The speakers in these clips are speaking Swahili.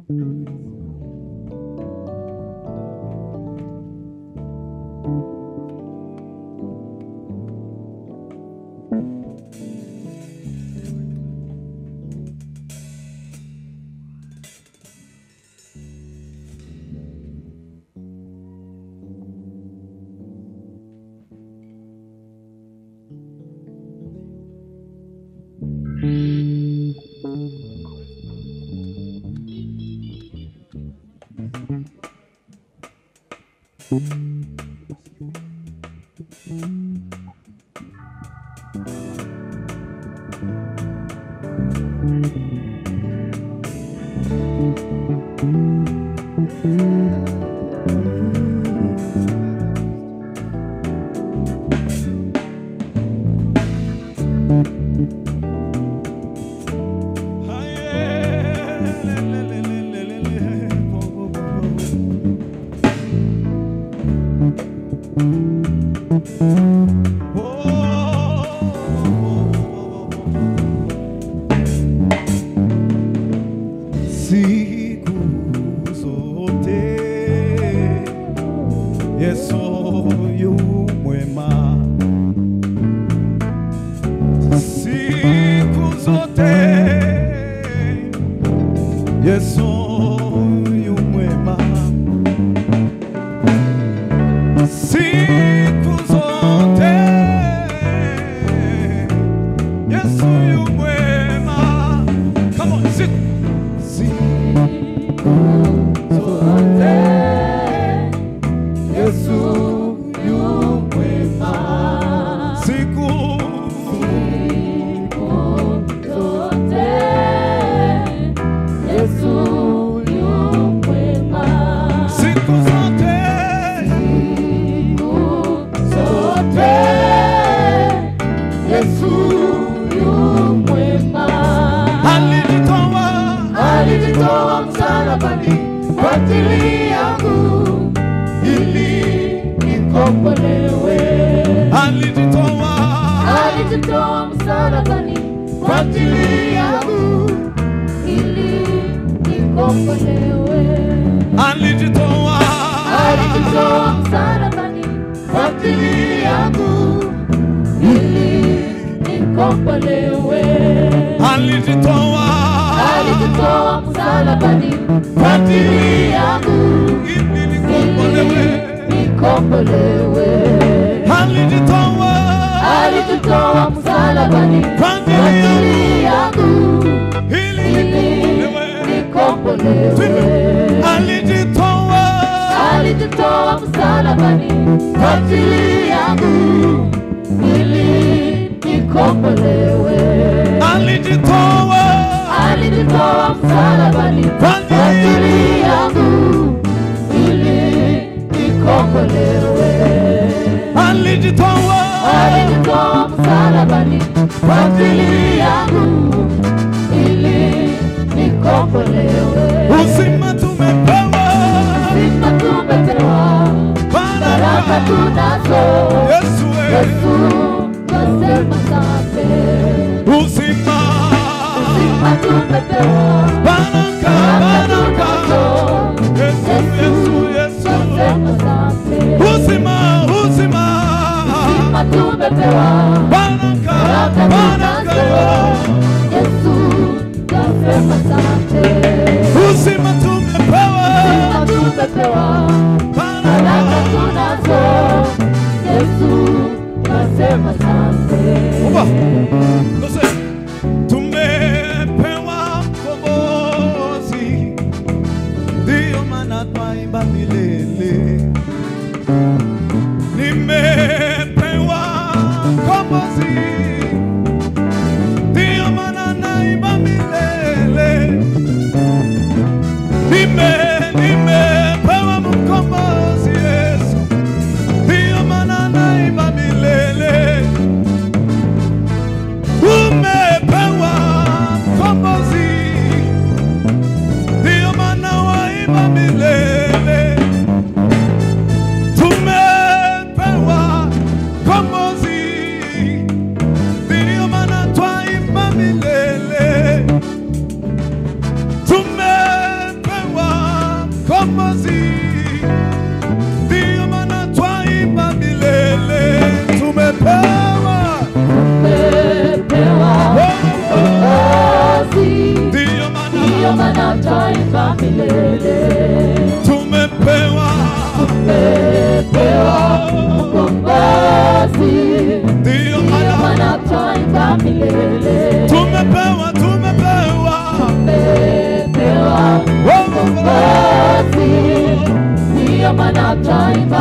Siku zote Yesu yu mwema, siku zote Yesu yu mwema, siku zote Yesu yu mwema. Come on, siku siku zote Yesu yu mwema, siku siku zote zote alijitoa Alijitoa msalabani kwa ajili yangu ili nikombolewe. alijitoa Alijitoa msalabani kwa ajili yangu ili nikombolewe. alijitoa Alijitoa msalabani kwa ajili yangu ili nikombolewe. alijitoa Alijitoa msalabani kwa ajili yangu ili nikombolewe nikombolewe. alijitoa Alijitoa msalabani kwa kwa ajili ajili yangu ili ili nikombolewe nikombolewe. alijitoa Alijitoa msalabani kwa ajili yangu ili nikombolewe. alijitoa Alijitoa msalabani kwa kwa ajili ajili yangu ili nikombolewe. alijitoa Alijitoa msalabani kwa ajili yangu ili nikombolewe. uzima tumepewa Uzima tumepewa, baraka baraka tunazo. Yesu we Yesu twasema asante. uzima Uzima tumepewa, baraka baraka baraka tunazo. Yesu Yesu Yesu twasema asante. uzima uzima Uzima tumepewa, baraka baraka baraka tunazo. Yesu twasema asante. uzima tumepewa Uzima tumepewa, baraka baraka tunazo. Yesu twasema asante. Oba. Kose. Tumepewa mkombozi, ndiyo maana twaimba milele. Nimepewa mkombozi, ndiyo maana naimba milele. Nime nimepewa mkombozi Yesu, ndiyo maana naimba milele.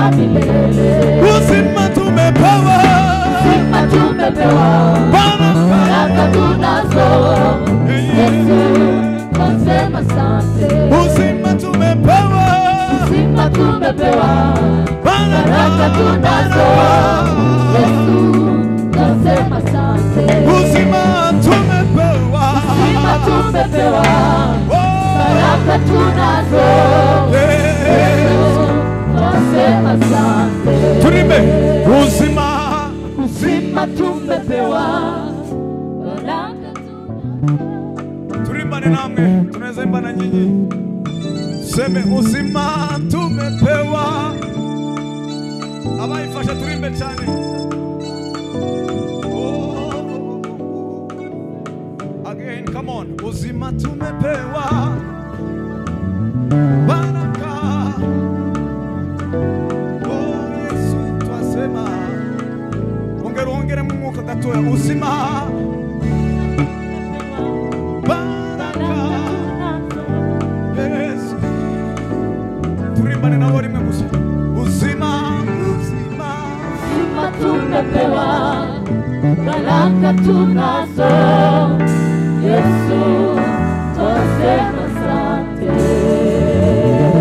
wa milele. uzima tumepewa Uzima tumepewa, baraka baraka tunazo. Yesu, twasema asante. uzima tumepewa Uzima tumepewa, baraka tunazo. Yesu, twasema asante. uzima tumepewa Uzima tumepewa, Oh, baraka tunazo. yeah. Twasema asante. tulimbe uzima Uzima tumepewa, baraka tunazo. tulimbane namwe tunaweza imba na nyinyi seme uzima tumepewa abayifasha tulimbe cyane Oh. again come on uzima tumepewa baraka oh yesu twasema ongera ongere mu mwuka gatoya uzima baraka Yesu. Turimbane nabo rimwe gusa. Uzima, uzima. Uzima tumepewa, baraka tunazo. Yesu, twasema asante.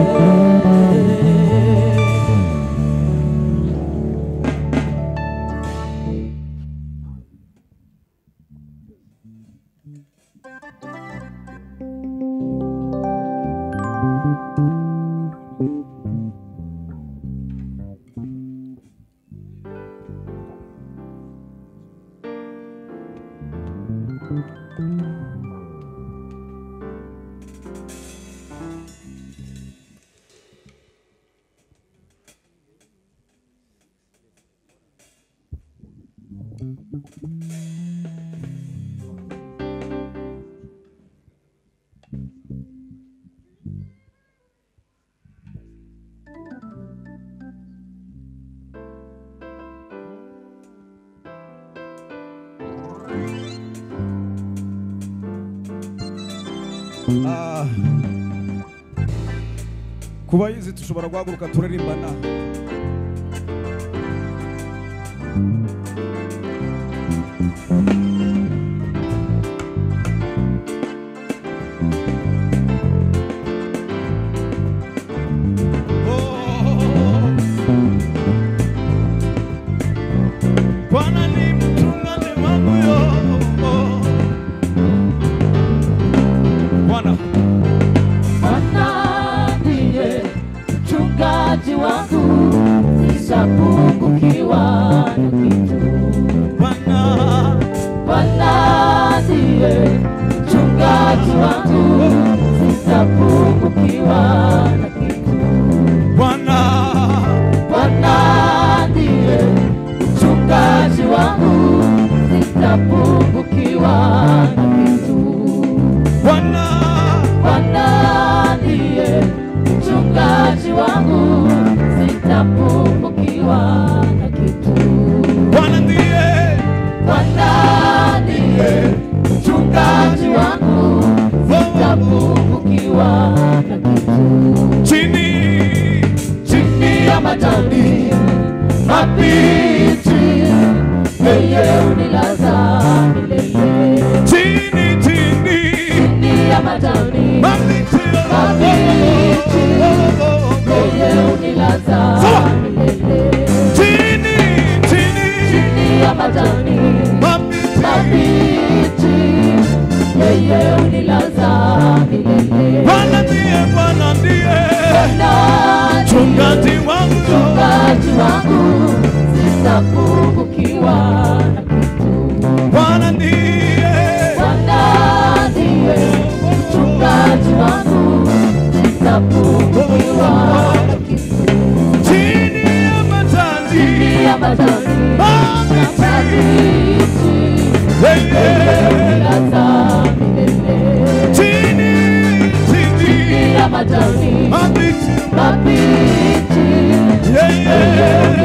Ah. Kuba yizi tushobora guhaguruka turarimbana. Oh. Bwana ni mchungaji wangu yo. Bwana Bwana ndiye mchungaji wangu, sitapungukiwa na kitu. Bwana Bwana ndiye mchungaji wangu, sitapungukiwa na kitu. Bwana Bwana ndiye mchungaji wangu, sitapungukiwa na kitu. Bwana Bwana ndiye mchungaji wangu, sitapungukiwa na kitu. Bwana ndiye Bwana ndiye mchungaji wangu, sitapungukiwa na kitu. chini Chini ya majani mabichi, yeye unilaza milele. chini chini Chini ya majani mabichi mabichi, yeye unilaza Sawa. milele. chini chini Chini ya majani mabichi mabichi, yeye unilaza milele. Bwana ndiye Bwana ndiye Bwana ndiye mchungaji wangu mchungaji wangu, sitapungukiwa na kitu. Bwana ndiye Bwana ndiye mchungaji wangu, sitapungukiwa na kitu. chini ya majani Chini ya majani mabichi mabichi, yeye unilaza milele. chini Chini chini ya majani mabichi mabichi, yeye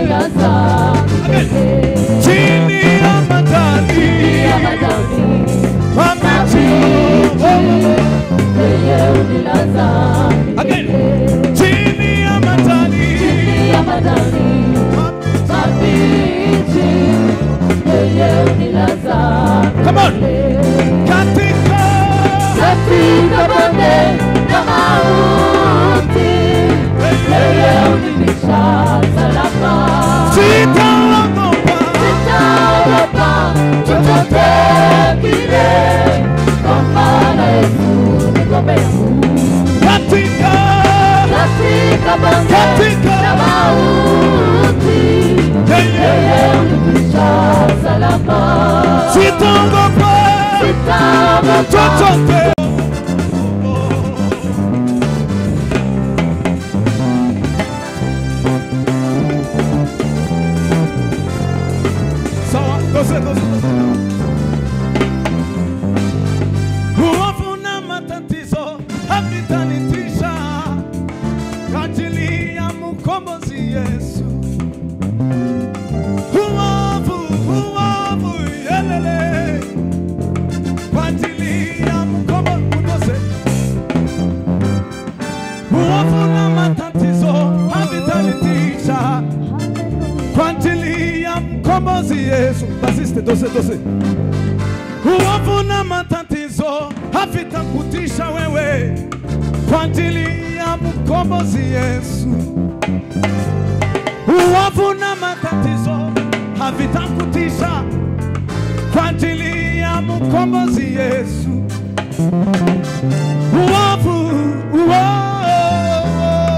chochote sawa dose dose uovu na matatizo havitanitisha kwa ajili ya mkombozi Yesu uovu uovu yelele kwa ajili ya mkombozi uovu na matatizo havitanitisha kwa ajili ya mkombozi Yesu. Basiste dose dose. Uovu na matatizo havitakutisha wewe kwa ajili ya mkombozi Yesu. Uovu na matatizo havitakutisha kwa ajili ya mkombozi Yesu. Uovu, uovu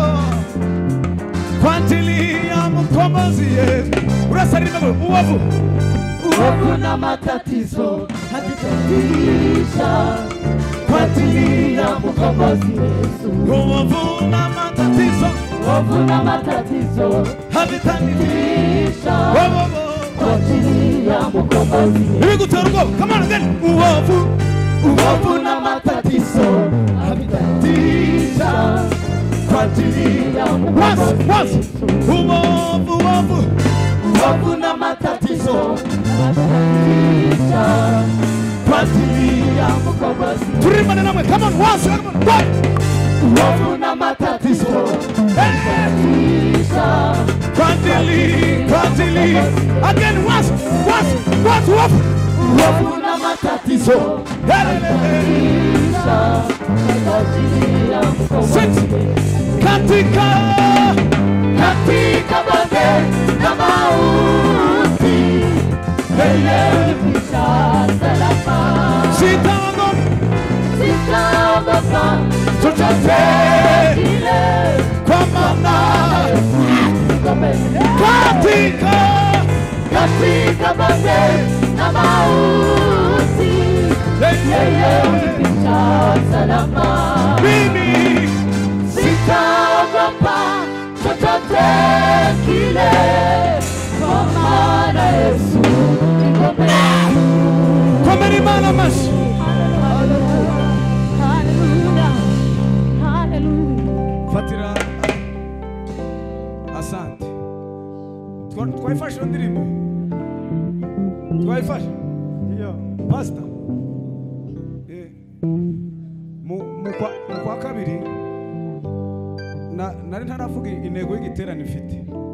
kwa ajili ya mkombozi Yesu. Unasalimia kwa uovu, Hofu na matatizo havitatisha kwa ajili ya mkombozi Yesu. uovu na matatizo Hofu na matatizo havitanitisha. tisha Uovu, kwa ajili ya mkombozi Yesu. hivi kutera ubwoba. Come on again. Uovu, Hofu na matatizo havitatisha kwa ajili ya once, mkombozi once. Yesu. Uovu, uovu, Hofu na matatizo havitatisha kwa ajili ya mkombozi Yesu. tulimbane namwe. Come on, once, come on, one. Hofu na matatizo Eh, tisha Kwa ajili, kwa ajili. Again, once, once, once, uovu. Hofu na matatizo Helele. tisha kwa ajili ya mkombozi Six. Yesu. Katika katika bonde la mauti yeye hupisha salama. sitaogopa Sitaogopa chochote, kile, kwa maana niko mbele. katika katika bonde la mauti yeye hupisha salama. mimi Sitaogopa chochote kile, kwa maana Yesu niko mbele. komera imana amashyi fatira asante Twa- twayifashe iyo ndirimbo twayifashe iyo pasita Eh, mu mu kwa- mu kwa kabiri na- nari ntaravuga intego y'igiterane ifite